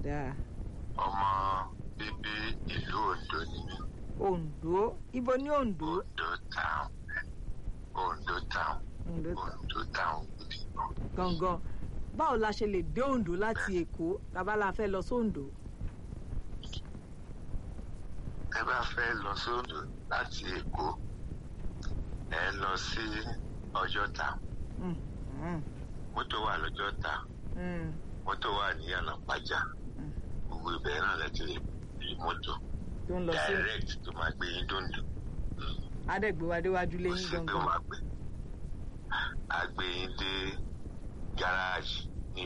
dáa ọmọ bíbí ìlú Oǹdó ni mí Oǹdó ibo ní Oǹdó Oǹdó town Oǹdó town Oǹdó ta- Oǹdó town gidi gan. gangan báwo la ṣe lè dé Oǹdó láti Èkó tàbá la fẹ́ lọ sóǹdó ẹ bá fẹ́ lọ sódò láti Èkó ẹ lọ sí Ọjọ́ta Mm, mm, mọ́tò wà lọ́jọ́ta mm, mọ́tò wà ní Yànàpájà Mm. gbogbo ibẹ̀ náà lẹ ti lè rí mọ́tò tó ń lọ sí direct tó máa gbé yín dòndò adẹ́gbẹ́wádéwájú kò lẹ́yìn sí pé ó gangan máa gbé a gbé yín dé gáràjì ní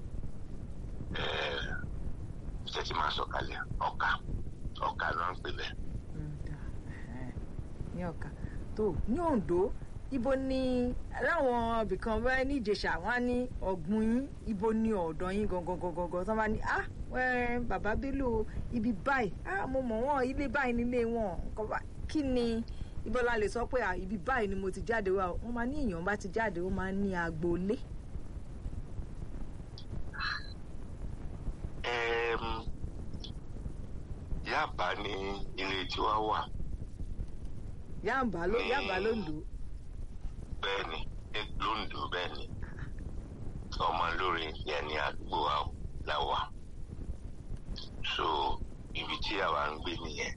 tẹ́tí máa sọ̀kalẹ̀ ọ̀ka ọ̀ka náà ń pè bẹ́ẹ̀. Mm, dáa. Ẹhẹ́n. ní ọ̀ka tó ní Oǹdó ibo ni láwọn ibìkan bẹ́ẹ̀ ní Ìjẹ̀ṣà wọn á ní ọ̀gbun yín ibo ni ọ̀dọ̀ yín gangan gangan gangan tó bá ní ah wẹ́ẹ́ bàbá Bello ibi báyìí ah mo mọ̀ wọ́n ilé báyìí nílé wọn nǹkan bá kí ni ibo la lè sọ pé ah ibi báyìí ni mo ti jáde wá o wọ́n máa ní èèyàn bá ti jáde ó máa ń ní agboolé. Ẹm, Yábà ni ilé tiwa wà Yáàbá ló Yáàbá lóńdó bẹ́ẹ̀ ni ní Lóńdó bẹ́ẹ̀ ni ọmọ lórí yẹn ní àdúgbò wa la wà so ibi tí àwa ń gbé nìyẹn.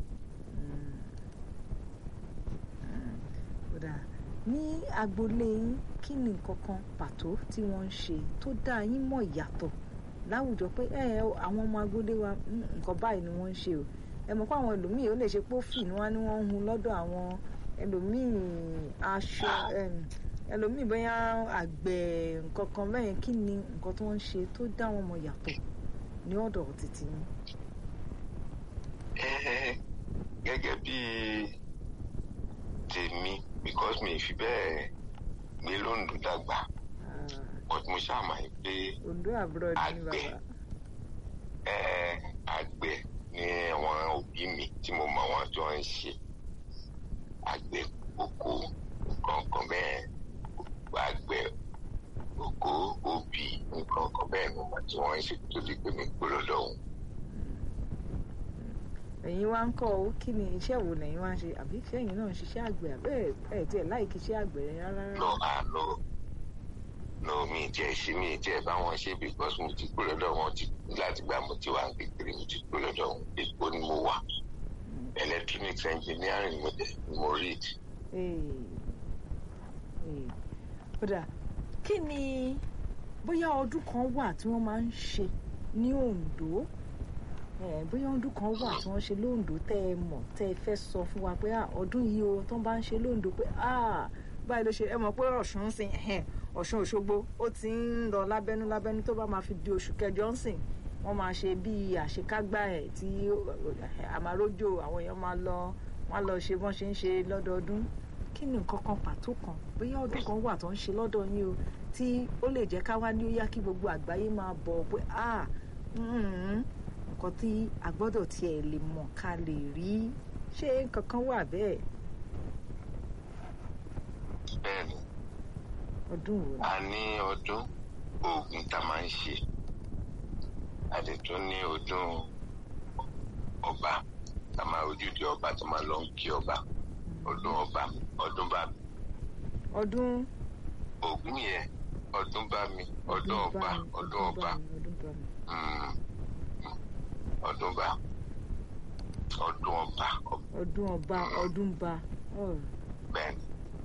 kódà ní agboolé yín kí ni nǹkan kan pàtó tí wọ́n ń ṣe tó dá yín mọ̀ ìyàtọ̀ láwùjọ pé ẹ ẹ, àwọn ọmọ agboolé wa mm, nǹkan báyìí ni wọ́n ń ṣe o ẹ mọ̀ pé àwọn ẹlòmíì ó lè ṣe pófì ni wọ́n á ní wọ́n ń hun lọ́dọ̀ àwọn ẹlòmíì aṣọ em, ẹlòmíì bóyá àgbẹ̀ nǹkan kan bẹ́ẹ̀ kí ni nǹkan tó ń ṣe tó dá wọn mọ̀ yàtọ̀ ní ọ̀dọ̀ títí yín. Ẹ, gẹ́gẹ́ bí tèmi because mi ì fi bẹ́ẹ̀ gbé Lóńdó dàgbà Ah, but mo ṣáà máa ń pé Oǹdó abroad ni Àgbẹ̀. bàbá. ẹ, àgbẹ̀ ni àwọn òbí mi tí mo mọ̀ wọ́n tó ń ṣe àgbẹ̀ oko nǹkan kan bẹ́ẹ̀ àgbẹ̀ oko obì nǹkan kan bẹ́ẹ̀ ni wọ́n tí wọ́n ń ṣe tó di pé mi gbó lọ́dọ̀ òun. ẹ̀yin wá ń kọ́ ọ kí ni iṣẹ́ wo lẹ́yìn wá ń ṣe àbí sẹ́yìn náà ń ṣiṣẹ́ àgbẹ̀ àbẹ́ ẹ̀ tiẹ̀ láìkí iṣẹ́ àgbẹ̀ rẹ̀ rárá lọ àlọ lọ mi ì tiẹ̀ ṣe mi ì tiẹ̀ bá wọn ṣe because mo ti gbó lọ́dọ̀ wọn ti láti gbà mo ti wà ń kékeré mo ti gbó lọ́dọ̀ wọn èkó ni mo wà electronics engineering mo dẹ̀ ni mo read. kódà kí ni bóyá ọdún kan wà tí wọ́n máa ń ṣe ní Oǹdó Eh, bóyá ọdún kan wà tí wọ́n ṣe lóńdó tẹ́ ẹ mọ̀ tẹ́ ẹ fẹ́ sọ fún wa pé ah, ọdún yìí o tó ń bá ń ṣe lóńdó pé ah, báyìí ló ṣe ẹ mọ̀ pé Ọ̀ṣun ń sìn ẹ̀hẹ́n, Ọ̀ṣun Òṣogbo ó ti ń lọ lábẹ́nú lábẹ́nú tó bá máa fi di oṣù kẹjọ ń sìn wọ́n máa ṣe bíi àṣekágbá ẹ̀ tí àmàrójò àwọn èèyàn máa lọ wọ́n á lọ ṣe bọ́n ṣe ń ṣe lọ́dọọdún kí ni nǹkan kan pàtó kan bóyá ọdún kan wà tó ń ṣe lọ́dọ̀ yín o tí ó lè jẹ́ ká wá ní ó yá kí gbogbo àgbáyé máa bọ̀ pé ah mm, nǹkan tí a gbọ́dọ̀ tiẹ̀ lè mọ̀ ká lè rí ṣé nǹkan kan wà bẹ́ẹ̀ bẹ́ẹ̀ni ọdún wo a ní ọdún oògùn tá a máa ń ṣe a dẹ̀ tún ní ọdún ọba tá a máa ojúde ọba tó máa lọ ń kí ọba ọdún ọba ọdún bá mi ọdún oògùn yẹn ọdún bá mi ọdún ọba mi, ọdún ọba mi, ọdún bá mi. mm, mm, ọdún bá ọdún ọba ọdún ọba ọdún ba oh, bẹ́ẹ̀ni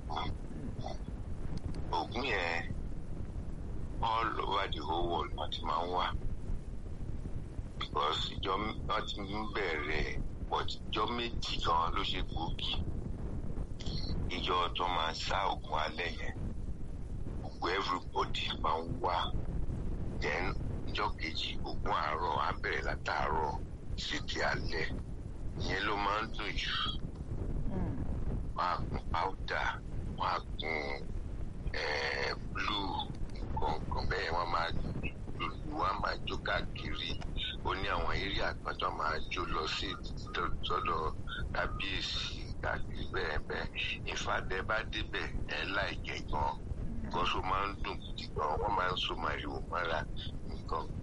oògùn yẹn all over the whole world wọ́n ti máa ń wà because ìjọ wọ́n ti ń bẹ̀rẹ̀ but ìjọ méjì gan ló ṣe gbòógì ìjọ tó máa ń sá oògùn alẹ́ yẹn gbogbo everybody máa ń wà then ìjọ kejì oògùn àárọ̀ á bẹ̀rẹ̀ látàárọ̀ sí di alẹ́ ìyẹn ló máa ń dùn jù mm, wọ́n á kún powder wọ́n á kún eh, blue nǹkan nǹkan bẹ́ẹ̀ wọ́n máa lùlù wọ́n á máa jó káàkiri ó ní àwọn eré àgbàdo máa jó lọ sí sọ́dọ̀ kábíyèsí káàkiri bẹ́ẹ̀ bẹ́ẹ̀ ìfàdẹ́ bá débẹ̀ ẹ̀ láìjẹ́ gan kọ́sọ́ máa ń dùn gidi gan wọ́n máa ń so màrìwò mọ́ra nǹkan